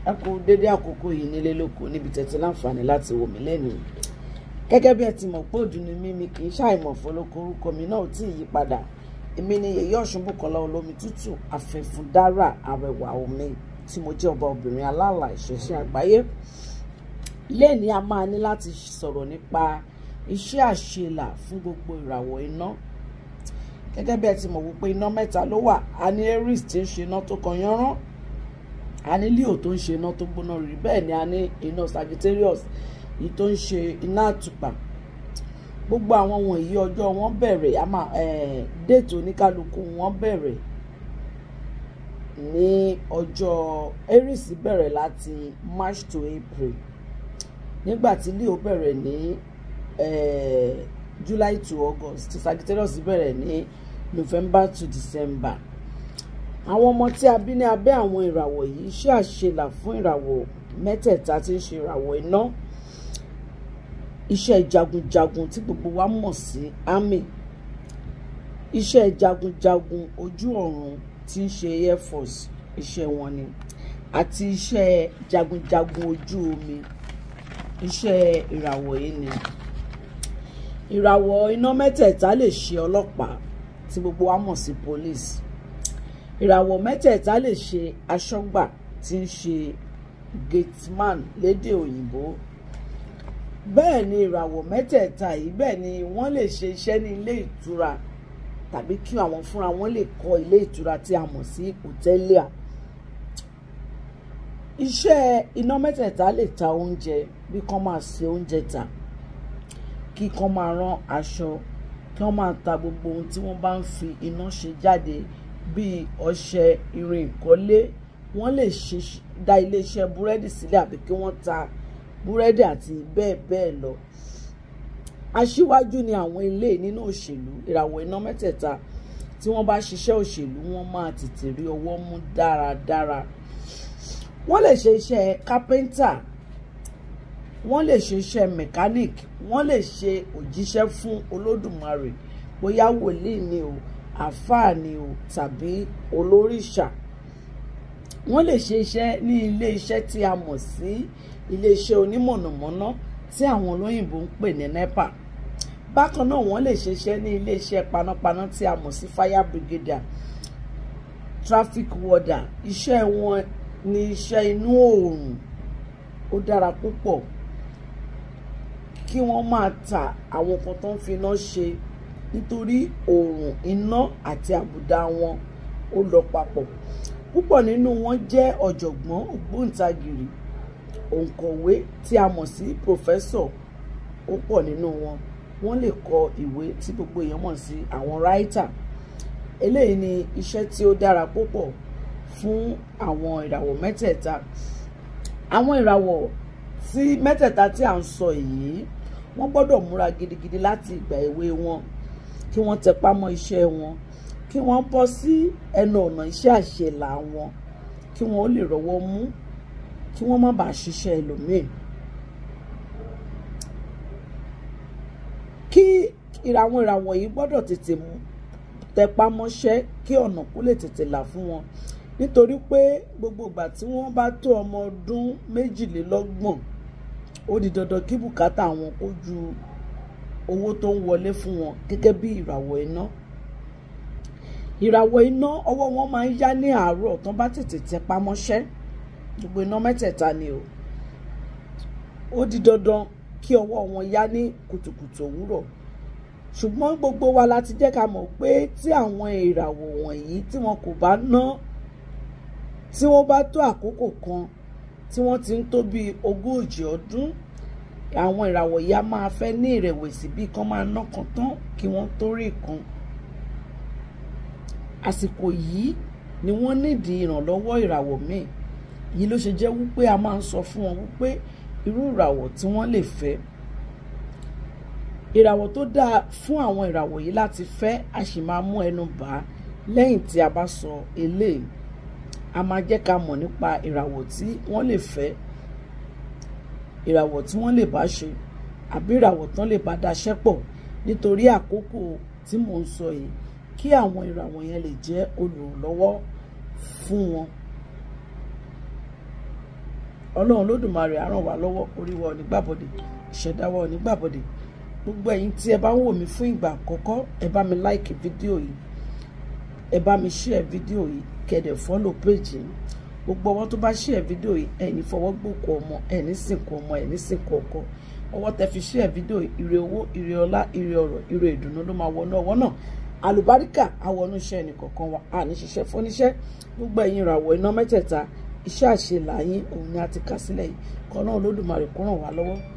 ẹ kú dédé àkókò yìí nílé lóko níbi tẹ̀tí láǹfààní láti wò mí lẹ́nu gẹ́gẹ́ bí ẹ ti mọ̀ pé òdù ni mí mi kì í ṣàìmọ̀ fọlọ́kọ orúkọ mi náà ò tí ì yí padà èmi ni yèyé ọ̀ṣunbùkọ́lá olómi tútù àfẹ̀fúndára àrẹwà omi tí mo jẹ́ ọba obìnrin aláàlá ìṣẹ̀ṣẹ̀ àgbáyé lẹ́ẹ̀ni a máa ní láti sọ̀rọ̀ nípa iṣẹ́ àṣelà fún gbogbo ìràwọ̀ iná gẹ́gẹ́ bí ẹ ti mọ̀ wípé iná mẹ́ta ló wà a ní aries tí ń ṣe iná tó kan yánrán a ní leo tó ń ṣe iná tó gbóná rí bẹ́ẹ̀ ni a ní iná sagittarius yìí tó ń ṣe iná àtùpà gbogbo àwọn wọ̀nyí ọjọ́ wọn bẹ̀rẹ̀ a máa déètì oníkálukú wọn bẹ̀rẹ̀ ní ọjọ́ aries bẹ̀rẹ̀ láti march to april nígbà tí leo bẹ̀rẹ̀ ní july to august tí sagittarius bẹ̀rẹ̀ ní november to december àwọn ọmọ tí a bí ní abẹ́ àwọn ìràwọ̀ yìí ṣe àṣelà fún ìràwọ̀ mẹ́tẹ̀ẹ̀ta tí ń ṣe ìràwọ̀ iná iṣẹ́ jagunjagun tí gbogbo wa mọ̀ sí army iṣẹ́ jagunjagun ojú ọ̀run tí ń ṣe air force iṣẹ́ wọn ni àti iṣẹ́ jagunjagun ojú omi iṣẹ́ ìràwọ̀ yìí ni ìràwọ̀ iná mẹ́tẹ̀ẹ̀ta lè ṣe ọlọ́pàá tí gbogbo wa mọ̀ sí police ìràwọ̀ mẹ́tẹ̀ẹ̀ta lè ṣe aṣọ́gbà tí ń ṣe gateman lédè òyìnbó bẹ́ẹ̀ ni ìràwọ̀ mẹ́tẹ̀ẹ̀ta yìí bẹ́ẹ̀ ni wọ́n lè ṣe iṣẹ́ ní ilé ìtura tàbí kí àwọn fúnra wọn lè kọ́ ilé ìtura tí a mọ̀ sí hòtẹ́líà iṣẹ́ iná mẹ́tẹ̀ẹ̀ta lè ta oúnjẹ bí kán máa ṣe oúnjẹ tà kí kán máa rán aṣọ kí wọ́n máa ta gbogbo ohun tí wọ́n bá ń fi iná ṣe jáde bíi ọṣẹ irin ìkọ́lé wọ́n lè ṣe dá iléeṣẹ́ búrẹ́dì sílẹ̀ àbí kí wọ́n ta búrẹ́dì àti bẹ́ẹ̀ bẹ́ẹ̀ lọ. aṣíwájú ni àwọn ilé nínú òṣèlú ìràwọ̀ iná mẹ́tẹ̀ẹ̀ta tí wọ́n bá ṣiṣẹ́ òṣèlú wọ́n máa tètè rí ọwọ́ mú dáradára. wọ́n lè ṣe iṣẹ́ kápẹ́ńtà wọ́n lè ṣe iṣẹ́ mechanic wọ́n lè ṣe òjíṣẹ́ fún olódùmarè bóyá wòlíì ni o àfáà ni o tàbí olóríṣà wọ́n lè ṣe iṣẹ́ ní ilé iṣẹ́ tí a mọ̀ sí ilé iṣẹ́ onímọ̀nàmọ́ná tí àwọn olóyìnbó ń pè ní nepa bákan náà wọ́n lè ṣe iṣẹ́ ní ilé iṣẹ́ panápaná tí a mọ̀ sí fire brigadier traffic warder iṣẹ́ wọn ní iṣẹ́ inú oòrùn ó dára púpọ̀ kí wọ́n máa ta àwọn kan tó ń fi iná ṣe nítorí oòrùn iná àti àbùdá wọn ó lọ papọ̀ púpọ̀ nínú wọn jẹ́ ọ̀jọ̀gbọ́n ògbóǹtagìrì òǹkọ̀wé tí a mọ̀ sí pòfẹ́sọ̀ ó pọ̀ nínú wọn wọ́n lè kọ ìwé tí gbogbo èèyàn mọ̀ sí àwọn ráítà eléyìí ni iṣẹ́ tí ó dára púpọ̀ fún àwọn ìràwọ̀ mẹ́tẹ̀ẹ̀ta àwọn ìràwọ̀ tí mẹ́tẹ̀ẹ̀ta tí à ń sọ yìí wọ́n gbọ́dọ̀ múra gidigidi láti ìgbà èwe wọn kí wọ́n tẹpá mọ́ iṣẹ́ wọn kí wọ́n bọ́ sí ẹnu ọ̀nà iṣẹ́ àṣelà wọn kí wọ́n lè rọ́wọ́ mú kí wọ́n má bàa ṣiṣẹ́ ẹlòmíì. kí àwọn ìràwọ̀ yìí gbọ́dọ̀ tètè tẹpá mọ́ṣẹ́ kí ọ̀nà kó lè tètè là fún wọn nítorí pé gbogbo ìgbà tí wọ́n bá tó ọmọ ọdún méjìlélọ́gbọ̀n ó di dandan kí bùkátà wọn kó ju owó tó ń wọlé fún wọn gẹ́gẹ́ bí ìràwọ̀ iná ìràwọ̀ iná ọwọ́ wọn máa ń yá ní àárọ̀ tó bá tètè tẹpá mọ́ṣẹ́ gbogbo iná mẹ́tẹ̀ẹ̀ta ni o ó di dandan kí ọwọ́ wọn yá ní kùtùkùtù òwúrọ̀ ṣùgbọ́n gbogbo wa la ti jẹ́ ká mọ̀ pé tí àwọn ìràwọ̀ wọ̀nyí tí wọn kò bá ná tí wọ́n bá tó àkókò kan tí wọ́n ti ń tó bíi ogójì ọdún àwọn ìràwọ̀ yìí á máa fẹ́ ní ìrẹ̀wẹ̀sì bíi kán máa ná kan tán kí wọ́n tó rí kan àsìkò yìí ni wọ́n nídìí ìrànlọ́wọ́ ìràwọ̀ míì yìí ló ṣe jẹ́ wípé a máa ń sọ fún wọn wípé irú ìràwọ̀ tí wọ́n lè fẹ́ ìràwọ̀ tó dáa fún àwọn ìràwọ̀ yìí láti fẹ́ a sì máa mú ẹnu bà á lẹ́yìn tí a bá sọ eléyìí a máa jẹ́ ká mọ̀ nípa ìràwọ̀ tí wọ́n lè fẹ́ ìràwọ̀ tí wọ́n lè bá ṣe àbí ìràwọ̀ tán lè bá daṣẹ́ pọ̀ nítorí àkókò tí mò ń sọ yìí kí àwọn ìràwọ̀ yẹn lè jẹ́ olùrànlọ́wọ́ fún wọn. ọlọ́run lódùmarè á ràn wá lọ́wọ́ orí wa ò ní gbàbọ̀dẹ̀ ìṣẹ̀dá wa ò ní gbàbọ̀dẹ̀ gbogbo ẹ̀yin tí ẹ bá ń wò mí fún ìgbà àkọ́kọ́ ẹ bá mi láìkì fídíò yìí ẹ bá mi ṣíẹ̀ fídíò yìí kẹ̀dẹ̀ fọ́lò péjì gbogbo ọwọ́ tó bá ṣíẹ̀ fídíò yìí ẹni fọwọ́ gbòkú ọmọ ẹni sìnkú ọmọ ẹni sìnkú ọkọ ọwọ́ tẹ fi ṣíẹ̀ fídíò yìí ire owó ire ọlá ire ọrọ̀ ire ìdùnnú ló máa wọnú ọwọ́ náà àlùbáríkà àwọnú iṣẹ́ ẹnìkọ̀ọ̀kan wa àní ṣiṣẹ́ fóníṣẹ́ gbogbo ẹ̀yin ìràwọ̀ iná mẹ́tẹ̀ẹ̀ta iṣẹ́ àṣelà yín òun ni a ti kà sílẹ̀ yìí kọ́ náà Olódùmarè kó ràn wá lọ́wọ́